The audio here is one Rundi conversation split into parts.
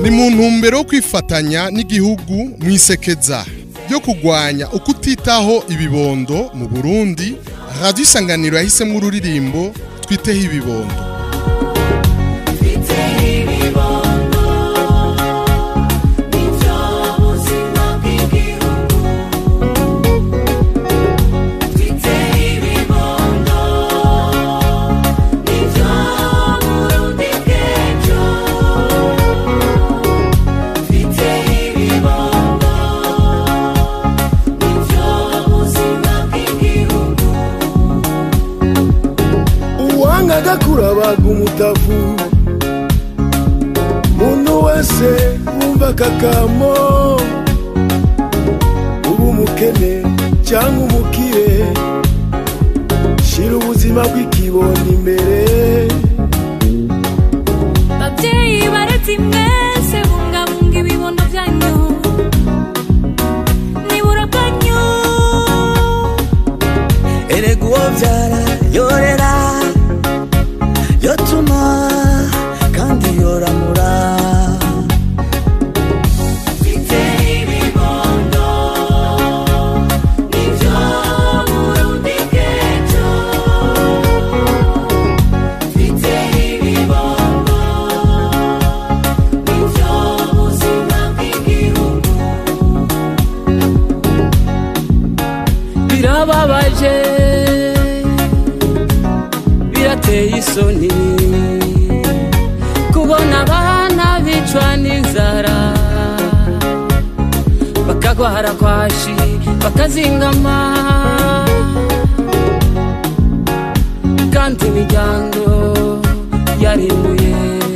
ni mu ntumbero yo kwifatanya n'igihugu mu isekeza ryo kurwanya ukutitaho ibibondo mu burundi radiyo isanganiro yahisemo ururirimbo twiteho ibibondo uwanga kurabaga umutavu muntu wese wumva akakamo uba umukene cyangwa umukire shira ubuzima bw'ikibondo imbere babyeyi baretse mwese bungabunga ibibondo byanyu nibura bwanyu erega uwo byara yorera yotuma kandi yoramura birababaje birateye isoni kubona abana bicwa n'inzara bakagwara kwashi bakazingama kandi imiryango yarimbuye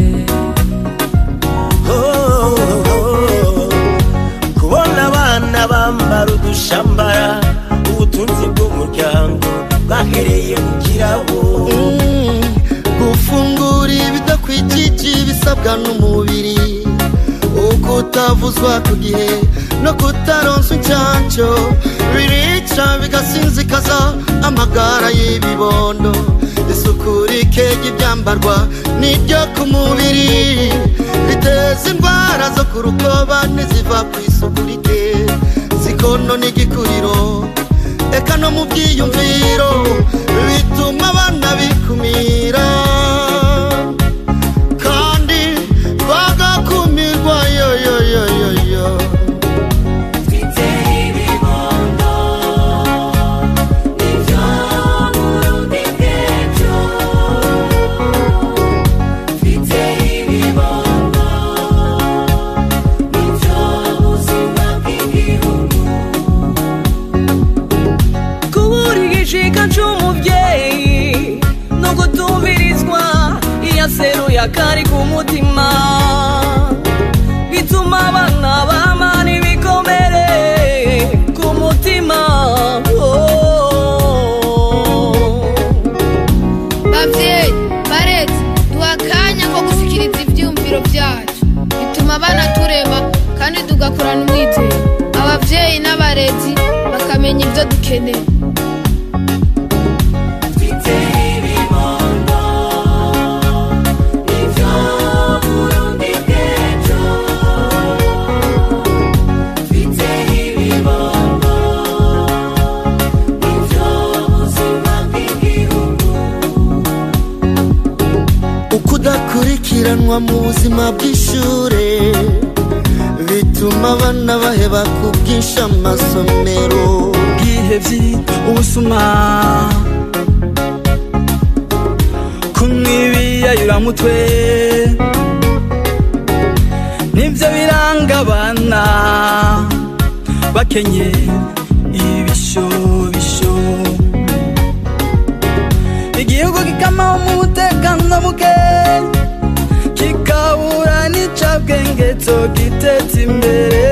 Oh, oh, kubona abana bambara udushambara ubutunzi bw'umuryango bwahereye mu kirabo gufungura ibidakwijije ibisabwa n'umubiri uko utavuzwa ku gihe no kutaronsa incyanco birica bigasinzikaza amagara y'ibibondo isuku rike ry'ibyambarwa n'iryo ku mubiri biteza indwara zo ku rukoba n'iziva ku isuku rike zikono n'igikuriro eka no mu byiyumviro bituma abana bikumira kandi bagakumirwa yoyoyoyoyo kubura igishika c'umuvyeyi no gutumbirizwa iyo aseruye akari ku mutima bituma abana bamana ibikomere ku mutima Oh. bavyeyi baretse duha akanya ko gushikiriza ivyiyumviro vyacu bituma abana turema kandi tugakurana umwizero abavyeyi n'abarezi bakamenya ivyo dukeneye ukudakurikiranwa mu buzima bw'ishure bituma abana baheba ku bwinshi amasomero ubwihebyi ubusuma kumwibiyayuramutwe nibyo biranga abana bakenye ibishobisho igihugu kikamaho mu mutekano muke kikabura n'icabwenge cyo giteza imbere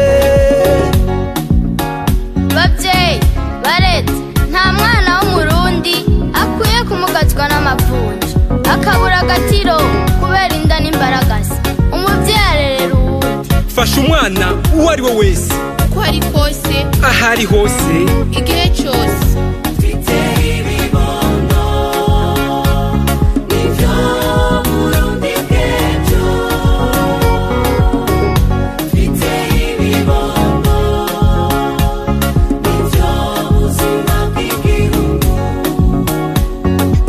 babyeyi baretse nta mwana w'umurundi akwiye kumugazwa n'amavunja akabura agatiro kubera inda n'imbaragasa umubyeyi arerera uwundi fasha umwana uwo ari we wese uko ari kose aho ari hose igihe cyose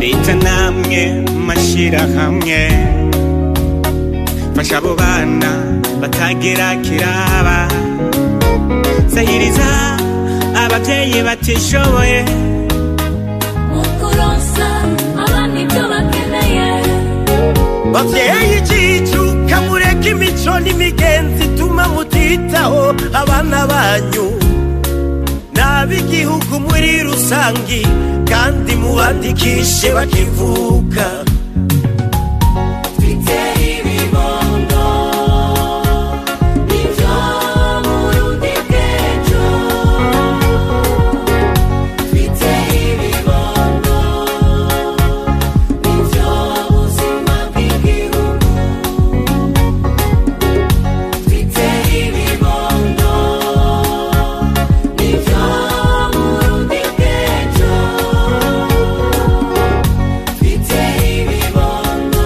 leta namwe mashirahamwe fasha abo bana batagera kiraba sahiriza abavyeyi batishoboye mukuronsa abana ibyo bakeneye bavyeyi cicuka mureke imico n'imigenzi ituma mutitaho abana banyu n'ab'igihugu muri rusangi kandi mubandikishe bakivuka twiteye ibibondo nivyo burundi bw'ejo twiteye ibibondo nivyo buzima bw'igihugu twiteye ibibondo nivyo burundi bw'ejo twiteye ibibondo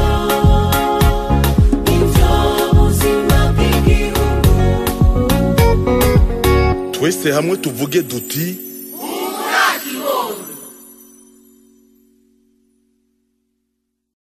nivyo buzima bw'igihugu twese hamwe tuvuge duti